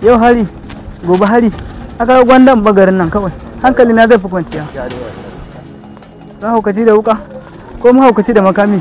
yau hari gobe hari aka ga gwandan bagarin nan kawai hankali na zai fi kwanciya mahaukaci da wuka ko mahaukaci da makami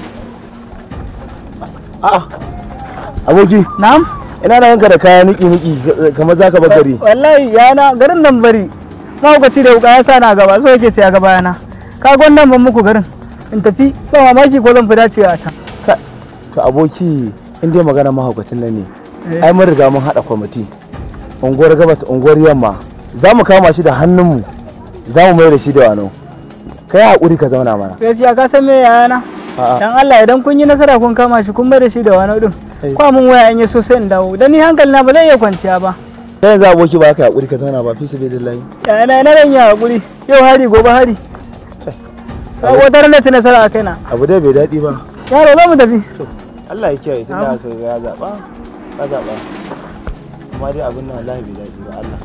A'a. Aboki, na'am ina na yanka da kaya niki niki kamar zaka bar gari. wallahi yana garin nan bari mahaukaci da wuka ya sa na gaba so yake sai ya gaba yana ka gwandan ban muku garin in tafi ba mamaki ko zan fi dacewa a can To aboki, in dai magana mahaukacin nan ne. Eh. Ai mun riga mun haɗa kwamiti. Unguwar gabas, unguwar yamma. Za mu kama shi da hannunmu. Za mu mai da shi da wano. Kai haƙuri ka zauna mana. gaskiya ka san me yana A'a. dan Allah idan kun yi nasara kun kama shi kun bai da shi da wani din Eh. kwa mun waya in yi so sai in dawo dan ni hankali na ba zai iya kwanciya ba Sai yanzu aboki ba ka haƙuri ka zauna ba fi su bai dillahi. yana na ran ya hakuri yau hari gobe hari ka wata ran da ci nasara a kaina Abu dai bai daɗi ba. yaro za mu tafi Allah ya kiyaye tun da Amin. aka ya zaɓa. Ka zaɓa. Amma dai abin nan wallahi bai daɗi ba Allah.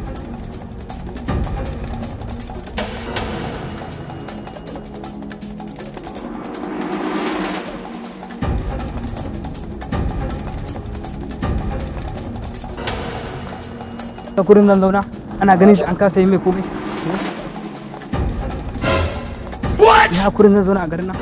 ta kurin zan zauna ana ganin shi an kasa yi mai komai ya kurin zan zauna a garin nan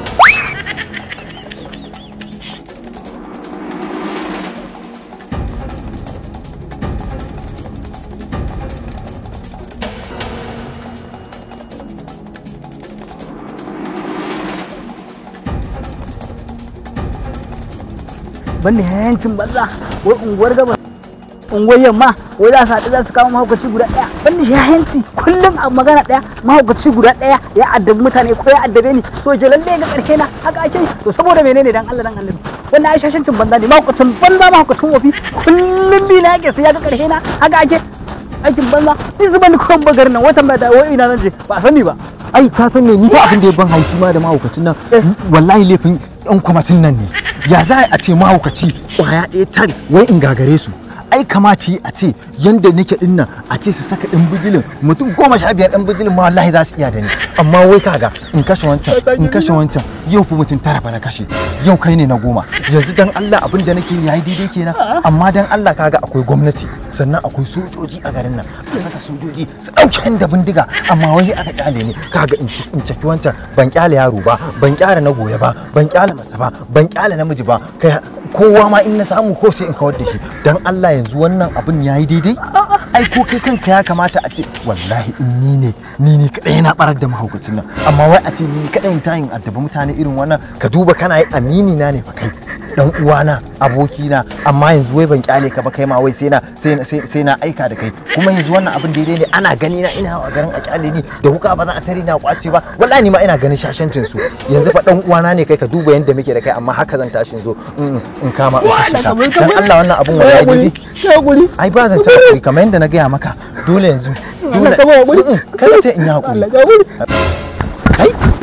banda yayancin banza wai unguwar gabas unguwar yamma wai za su haɗu za su kama mahaukaci guda ɗaya banda yayanci kullum a magana ɗaya mahaukaci guda ɗaya ya addabi mutane ko ya addabe ni to je lalle ga ƙarshe na haka ake yi. to saboda menene dan Allah dan Allah wannan ai shashancin banza ne mahaukacin banza mahaukacin wofi kullum bi na yake sai ya ga ƙarshe na haka ake aikin banza ni zuba ni kuwan bagar nan watan ba da wai ina zan je ba a sani ba ai ka san me ni fa abin da ya ban haushi ma da mahaukacin nan wallahi laifin yan kwamatin nan ne ya za a ce mahaukaci kwaya ɗaya tare wai in gagare su ai kamata yi a ce yanda nake din nan a ce su saka ɗan bijilin mutum goma sha biyar ɗan bijilin ma wallahi za su iya da ni amma wai kaga in kashe wancan in kashe wancan yau fa mutum tara fa na kashe yau kai ne na goma yanzu dan Allah abin da nake yayi daidai kenan amma dan Allah kaga akwai gwamnati sannan akwai sojoji a garin nan a saka sojoji su ɗauke da bindiga amma wani aka kyale ne kaga in in caki wancan ban kyale yaro ba ban kyale na goye ba ban kyale mace ba ban kyale namiji ba kai kowa ma in na samu ko sai in kawar da shi dan Allah yanzu wannan abin yayi daidai ai ko kai kanka ya kamata a ce wallahi in ni ne ni ne kadai na barar da mahaukacin nan amma wai a ce ni kadai ta yin addaba mutane irin wannan ka duba kana yi amini na ne fa kai dan uwana abokina amma yanzu wai ban kyale ka ba kai ma wai sai na sai na sai na aika da kai kuma yanzu wannan abin daidai ne ana gani na ina a garin a kyale ni da wuka ba za a tare na kwace ba wallahi ni ma ina ganin shashancin su yanzu fa dan uwana ne kai ka duba yanda muke da kai amma haka zan tashi zo in in kama in kashe ka dan Allah wannan abun wallahi daidai ya guri ai ba zan ta hakuri kamar yadda na gaya maka dole yanzu dole Allah ka ba hakuri. Mm, mm, kada sai in yi hakuri Allah ya guri kai